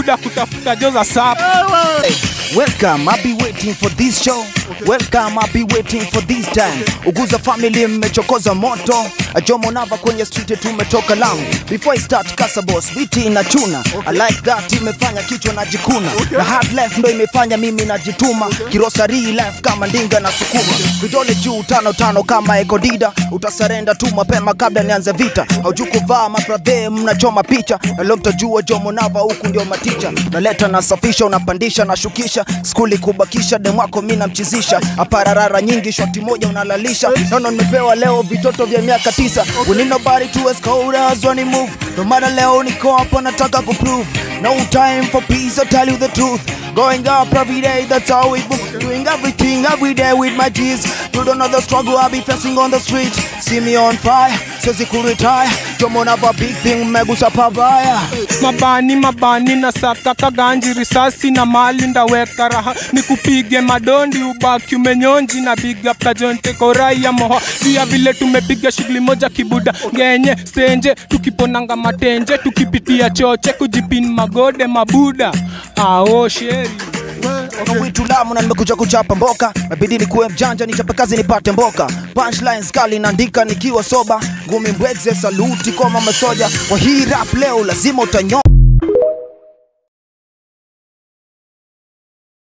buda kutafuta jo za sapa Welcome, I'll be waiting for this show. Welcome, I'll be waiting for this time. Uguza family mmechokoza moto. Jomo Nava kwenye street tumetoka Lamu. Before I start kasa boss, biti inachuna. I like that imefanya kichwa najikuna. Na hard life ndo imefanya mimi najituma. Kirosari life kama ndinga na sukuma. Vidole juu tano tano kama ekodida. Utasarenda tu mapema kabla nianze vita. Haujui kuvaa mabradhe mnachoma picha. Na leo mtajua Jomo Nava huku ndio maticha. Naleta nasafisha unapandisha na shukisha. Skuli kubakisha demwako mimi namchizisha. Apararara nyingi shoti moja unalalisha. Nono nimepewa leo vitoto vya miaka tisa. We need nobody to as cold as when he move. No matter leo niko hapa nataka kuprove. No time for peace, I tell you the truth. Going up every day, that's how we move. Doing everything every day with my G's. You don't know the struggle I be facing on the street. See me on fire, says he could retire. Jomo Nava big thing, megusa pabaya. mabani mabani na saka kaganji risasi na mali ndaweka raha nikupige madondi ubaki umenyonji na big up kajonte korai ya moho via vile tumepiga shughuli moja kibuda ngenye senje tukiponanga matenje tukipitia choche kujipin magode mabuda ao sheri Kuna witu lamu na nimekuja kuchapa mboka nabidi nikuwe mjanja nichape kazi nipate mboka punchlines kali naandika nikiwa soba ngumi mbwegze saluti kwa mama soja kwa hii rap leo lazima utanyo